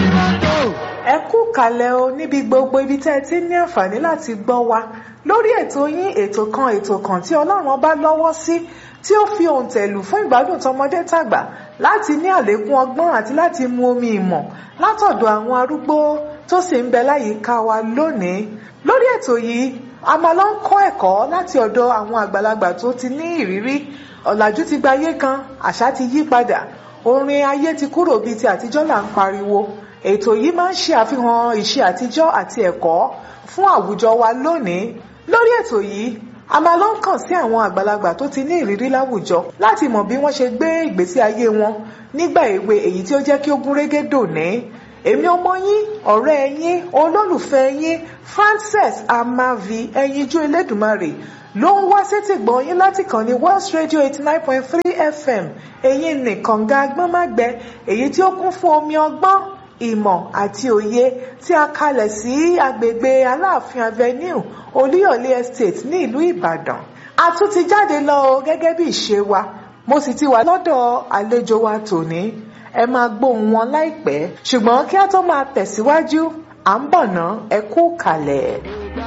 ẹ kú kalẹ̀ o níbi gbogbo ibi tẹ́ ẹ ti ní àǹfààní láti gbọ́ wa lórí ètò yín ètò kan ètò kan tí ọlọ́run ọba lọ́wọ́ sí tí ó fi òǹtẹ̀lù fún ìgbádùn tọmọdé tàgbà láti ní àlékún ọgbọ́n àti láti mu omi ìmọ̀ látọ̀dọ̀ àwọn arúgbó tó sì ń bẹ láyìíká wa lónìí lórí ètò yìí a máa lọ ń kọ́ ẹ̀kọ́ láti ọ̀dọ̀ àwọn àgbàlagbà tó ti ní ìrírí ọ̀làjú ti gba ayé kan àṣà ti yí padà orin ayé ti kúrò bíi ti àtijọ́ là ń pariwo ètò yìí máa ń ṣe àfihàn ìṣe àtijọ́ àti ẹ̀kọ́ fún àwùjọ wa lónìí lórí ètò yìí a máa lọ ń kàn sí àwọn àgbàlagbà tó ti ní ìrírí láwùjọ láti mọ̀ bí wọ́n ṣe gbé ìgbésí ayé wọn nígbà èwe èyí tí ó jẹ́ kí ó gún régé dòní èmi ọmọ yín ọ̀rẹ́ yín olólùfẹ́ yín Frances Amavi ẹyinjú Elédùmarè ló ń wá sétí gbọ̀n yín láti kàn ní Wells Radio eighty nine point three FM èyí nìkan ga agbọ́nmágbẹ èyí tí ó kún fún omi ọgbọ́n ìmọ̀ àti òye tí a kalẹ̀ sí agbègbè Aláàfin Avenue Olúyọ̀lé Estate ní ìlú Ìbàdàn a tún ti jáde lọ o gẹ́gẹ́ bí ìṣe wa mo sì ti wà lọ́dọ̀ àlejò wa tòní ẹ máa gbóhùn wọn láìpẹ́ ṣùgbọ́n kí a tó máa tẹ̀síwájú à ń bọ̀ ná ẹ kú kalẹ̀.